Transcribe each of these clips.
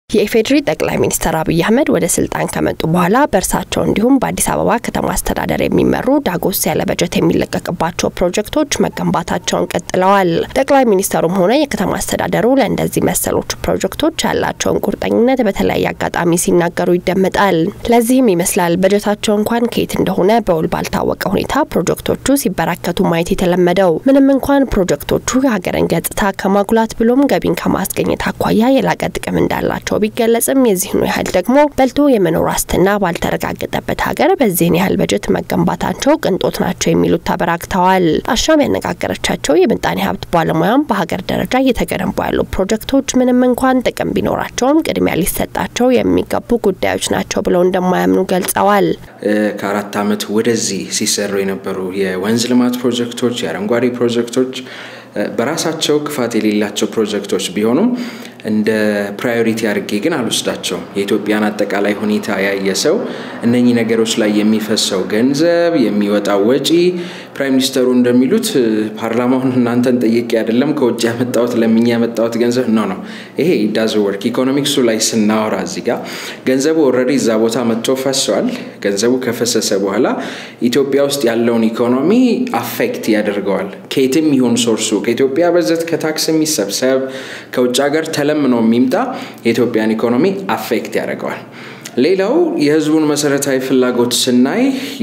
የኢፌዴሪ ጠቅላይ ሚኒስትር አብይ አህመድ ወደ ስልጣን ከመጡ በኋላ በእርሳቸው እንዲሁም በአዲስ አበባ ከተማ አስተዳደር የሚመሩ ዳጎስ ያለ በጀት የሚለቀቅባቸው ፕሮጀክቶች መገንባታቸውን ቀጥለዋል። ጠቅላይ ሚኒስትሩም ሆነ የከተማ አስተዳደሩ ለእንደዚህ መሰሎቹ ፕሮጀክቶች ያላቸውን ቁርጠኝነት በተለያየ አጋጣሚ ሲናገሩ ይደመጣል። ለዚህም ይመስላል በጀታቸው እንኳን ከየት እንደሆነ በውል ባልታወቀ ሁኔታ ፕሮጀክቶቹ ሲበራከቱ ማየት የተለመደው። ምንም እንኳን ፕሮጀክቶቹ የሀገርን ገጽታ ከማጉላት ብሎም ገቢን ከማስገኘት አኳያ የላቀ ጥቅም እንዳላቸው ቢገለጽም የዚህኑ ያህል ደግሞ በልቶ የመኖር ዋስትና ባልተረጋገጠበት ሀገር በዚህን ያህል በጀት መገንባታቸው ቅንጦት ናቸው የሚሉት ተበራክተዋል። አሻም ያነጋገረቻቸው የምጣኔ ሀብት ባለሙያም በሀገር ደረጃ እየተገነቡ ያሉ ፕሮጀክቶች ምንም እንኳን ጥቅም ቢኖራቸውም ቅድሚያ ሊሰጣቸው የሚገቡ ጉዳዮች ናቸው ብለው እንደማያምኑ ገልጸዋል። ከአራት ዓመት ወደዚህ ሲሰሩ የነበሩ የወንዝ ልማት ፕሮጀክቶች፣ የአረንጓዴ ፕሮጀክቶች በራሳቸው ክፋት የሌላቸው ፕሮጀክቶች ቢሆኑም እንደ ፕራዮሪቲ አድርጌ ግን አልወስዳቸውም። የኢትዮጵያን አጠቃላይ ሁኔታ ያየ ሰው እነኚህ ነገሮች ላይ የሚፈሰው ገንዘብ፣ የሚወጣው ወጪ ፕራይም ሚኒስተሩ እንደሚሉት ፓርላማውን እናንተን ጠይቄ አይደለም ከውጭ ያመጣሁት ለምኛ ያመጣሁት ገንዘብ ነው ነው ይሄ ዳዝ ወርክ ኢኮኖሚክሱ ላይ ስናወራ እዚህ ጋር ገንዘቡ ኦልሬዲ እዛ ቦታ መጥቶ ፈሰዋል። ገንዘቡ ከፈሰሰ በኋላ ኢትዮጵያ ውስጥ ያለውን ኢኮኖሚ አፌክት ያደርገዋል። ከየትም ይሁን ሶርሱ ከኢትዮጵያ በጀት ከታክስ የሚሰብሰብ ከውጭ ሀገር ተለምኖ የሚምጣ የኢትዮጵያን ኢኮኖሚ አፌክት ያደርገዋል። ሌላው የህዝቡን መሰረታዊ ፍላጎት ስናይ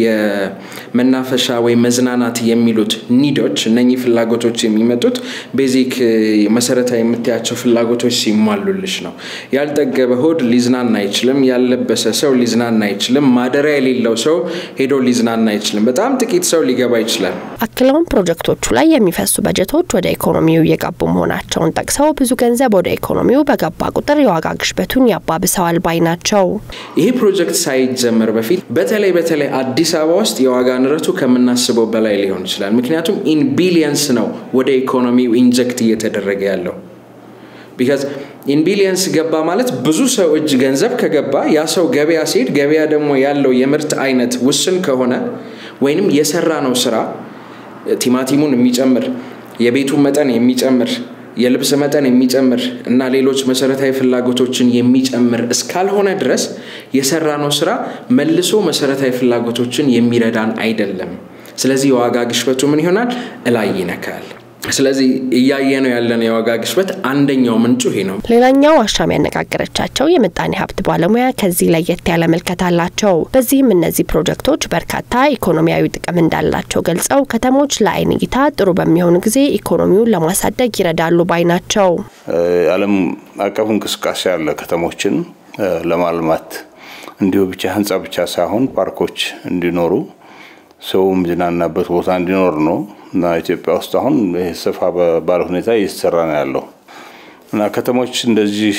የመናፈሻ ወይም መዝናናት የሚሉት ኒዶች እነኚህ ፍላጎቶች የሚመጡት ቤዚክ መሰረታዊ የምታያቸው ፍላጎቶች ሲሟሉልሽ ነው። ያልጠገበ ሆድ ሊዝናና አይችልም። ያልለበሰ ሰው ሊዝናና አይችልም። ማደሪያ የሌለው ሰው ሄዶ ሊዝናና አይችልም። በጣም ጥቂት ሰው ሊገባ ይችላል። አክለውም ፕሮጀክቶቹ ላይ የሚፈሱ በጀቶች ወደ ኢኮኖሚው እየገቡ መሆናቸውን ጠቅሰው ብዙ ገንዘብ ወደ ኢኮኖሚው በገባ ቁጥር የዋጋ ግሽበቱን ያባብሰዋል ባይ ናቸው። ይሄ ፕሮጀክት ሳይጀመር በፊት በተለይ በተለይ አዲስ አበባ ውስጥ የዋጋ ንረቱ ከምናስበው በላይ ሊሆን ይችላል። ምክንያቱም ኢን ቢሊየንስ ነው ወደ ኢኮኖሚው ኢንጀክት እየተደረገ ያለው። ቢካዝ ኢን ቢሊየንስ ገባ ማለት ብዙ ሰው እጅ ገንዘብ ከገባ ያ ሰው ገበያ ሲሄድ ገበያ ደግሞ ያለው የምርት አይነት ውስን ከሆነ ወይንም የሰራ ነው ስራ ቲማቲሙን የሚጨምር የቤቱን መጠን የሚጨምር የልብስ መጠን የሚጨምር እና ሌሎች መሰረታዊ ፍላጎቶችን የሚጨምር እስካልሆነ ድረስ የሰራነው ስራ መልሶ መሰረታዊ ፍላጎቶችን የሚረዳን አይደለም። ስለዚህ የዋጋ ግሽበቱ ምን ይሆናል? እላይ ይነካል። ስለዚህ እያየ ነው ያለን የዋጋ ግሽበት አንደኛው ምንጩ ይሄ ነው። ሌላኛው አሻም ያነጋገረቻቸው የምጣኔ ሀብት ባለሙያ ከዚህ ለየት ያለ መልከት አላቸው። በዚህም እነዚህ ፕሮጀክቶች በርካታ ኢኮኖሚያዊ ጥቅም እንዳላቸው ገልጸው ከተሞች ለአይን እይታ ጥሩ በሚሆኑ ጊዜ ኢኮኖሚውን ለማሳደግ ይረዳሉ ባይ ናቸው። ዓለም አቀፍ እንቅስቃሴ ያለ ከተሞችን ለማልማት እንዲሁ ብቻ ህንፃ ብቻ ሳይሆን ፓርኮች እንዲኖሩ ሰው የሚዝናናበት ቦታ እንዲኖር ነው እና ኢትዮጵያ ውስጥ አሁን ሰፋ ባለ ሁኔታ እየተሰራ ነው ያለው እና ከተሞች እንደዚህ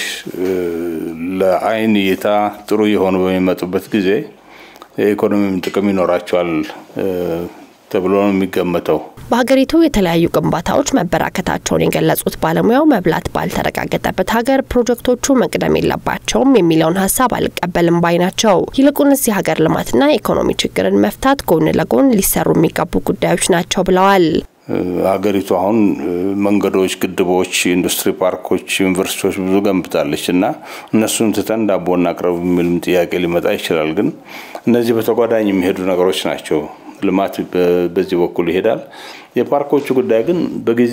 ለአይን እይታ ጥሩ የሆኑ በሚመጡበት ጊዜ የኢኮኖሚም ጥቅም ይኖራቸዋል ተብሎ ነው የሚገመተው። በሀገሪቱ የተለያዩ ግንባታዎች መበራከታቸውን የገለጹት ባለሙያው መብላት ባልተረጋገጠበት ሀገር ፕሮጀክቶቹ መቅደም የለባቸውም የሚለውን ሀሳብ አልቀበልም ባይ ናቸው። ይልቁንስ የሀገር ልማትና ኢኮኖሚ ችግርን መፍታት ጎን ለጎን ሊሰሩ የሚገቡ ጉዳዮች ናቸው ብለዋል። ሀገሪቱ አሁን መንገዶች፣ ግድቦች፣ ኢንዱስትሪ ፓርኮች፣ ዩኒቨርሲቲዎች ብዙ ገንብታለች እና እነሱን ትተን ዳቦ እናቅርብ የሚልም ጥያቄ ሊመጣ ይችላል። ግን እነዚህ በተጓዳኝ የሚሄዱ ነገሮች ናቸው። ልማት በዚህ በኩል ይሄዳል። የፓርኮቹ ጉዳይ ግን በጊዜ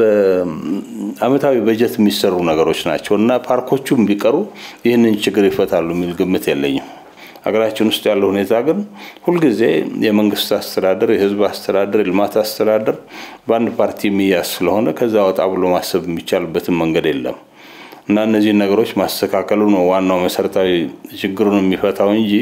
በአመታዊ በጀት የሚሰሩ ነገሮች ናቸው እና ፓርኮቹም ቢቀሩ ይህንን ችግር ይፈታሉ የሚል ግምት የለኝም። ሀገራችን ውስጥ ያለው ሁኔታ ግን ሁልጊዜ የመንግስት አስተዳደር፣ የህዝብ አስተዳደር፣ የልማት አስተዳደር በአንድ ፓርቲ የሚያዝ ስለሆነ ከዛ ወጣ ብሎ ማሰብ የሚቻልበትን መንገድ የለም እና እነዚህን ነገሮች ማስተካከሉ ነው ዋናው መሰረታዊ ችግሩን የሚፈታው እንጂ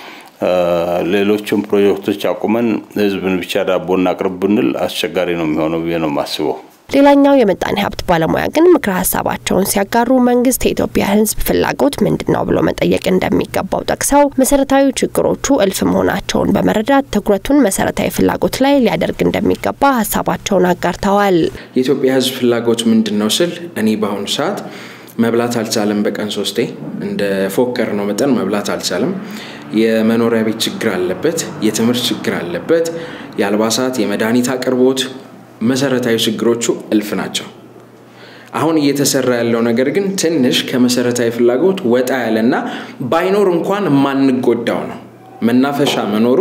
ሌሎችም ፕሮጀክቶች አቁመን ህዝብን ብቻ ዳቦ እናቅርብ ብንል አስቸጋሪ ነው የሚሆነው ብዬ ነው የማስበው። ሌላኛው የምጣኔ ሀብት ባለሙያ ግን ምክረ ሀሳባቸውን ሲያጋሩ መንግስት የኢትዮጵያ ህዝብ ፍላጎት ምንድን ነው ብሎ መጠየቅ እንደሚገባው ጠቅሰው መሰረታዊ ችግሮቹ እልፍ መሆናቸውን በመረዳት ትኩረቱን መሰረታዊ ፍላጎት ላይ ሊያደርግ እንደሚገባ ሀሳባቸውን አጋርተዋል። የኢትዮጵያ ህዝብ ፍላጎት ምንድን ነው ስል እኔ በአሁኑ ሰዓት መብላት አልቻለም። በቀን ሶስቴ እንደ ፎከር ነው መጠን መብላት አልቻለም። የመኖሪያ ቤት ችግር አለበት። የትምህርት ችግር አለበት። የአልባሳት፣ የመድኃኒት አቅርቦት መሰረታዊ ችግሮቹ እልፍ ናቸው። አሁን እየተሰራ ያለው ነገር ግን ትንሽ ከመሰረታዊ ፍላጎት ወጣ ያለና ባይኖር እንኳን የማንጎዳው ነው። መናፈሻ መኖሩ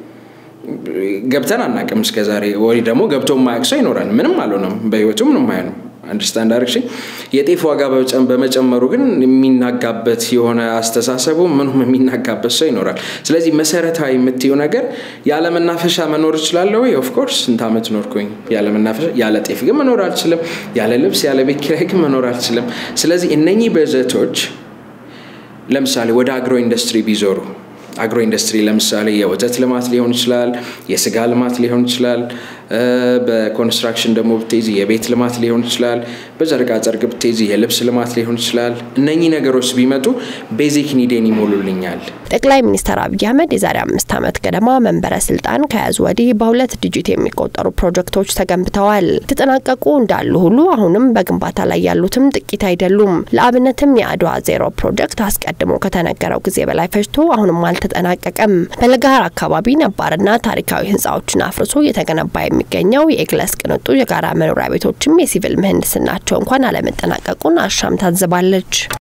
ገብተን አናቅም እስከዛሬ ወይ ደግሞ ገብቶ የማያውቅ ሰው ይኖራል። ምንም አልሆነም፣ በህይወቱ ምንም አይሆንም። አንደርስታንድ አርግሽኝ። የጤፍ ዋጋ በመጨመሩ ግን የሚናጋበት የሆነ አስተሳሰቡ ምኑም የሚናጋበት ሰው ይኖራል። ስለዚህ መሰረታዊ የምትየው ነገር ያለ መናፈሻ መኖር እችላለሁ ወይ? ኦፍኮርስ ስንት ዓመት ኖርኩኝ ያለ መናፈሻ። ያለ ጤፍ ግን መኖር አልችልም። ያለ ልብስ፣ ያለ ቤት ኪራይ ግን መኖር አልችልም። ስለዚህ እነኚህ በጀቶች ለምሳሌ ወደ አግሮ ኢንዱስትሪ ቢዞሩ አግሮ ኢንዱስትሪ ለምሳሌ የወተት ልማት ሊሆን ይችላል፣ የስጋ ልማት ሊሆን ይችላል። በኮንስትራክሽን ደግሞ ብትይዚ የቤት ልማት ሊሆን ይችላል። በጨርቃ ጨርቅ ብትይዚ የልብስ ልማት ሊሆን ይችላል። እነኚህ ነገሮች ቢመጡ ቤዚክ ኒዴን ይሞሉልኛል። ጠቅላይ ሚኒስትር አብይ አህመድ የዛሬ አምስት ዓመት ገደማ መንበረ ስልጣን ከያዙ ወዲህ በሁለት ዲጂት የሚቆጠሩ ፕሮጀክቶች ተገንብተዋል። የተጠናቀቁ እንዳሉ ሁሉ አሁንም በግንባታ ላይ ያሉትም ጥቂት አይደሉም። ለአብነትም የአድዋ ዜሮ ፕሮጀክት አስቀድሞ ከተነገረው ጊዜ በላይ ፈጅቶ አሁንም አልተጠናቀቀም። በለጋሃር አካባቢ ነባርና ታሪካዊ ህንፃዎችን አፍርሶ እየተገነባ የሚገኘው የኤግለስ ቅንጡ የጋራ መኖሪያ ቤቶችም የሲቪል ምህንድስናቸው እንኳን አለመጠናቀቁን አሻም ታዝባለች።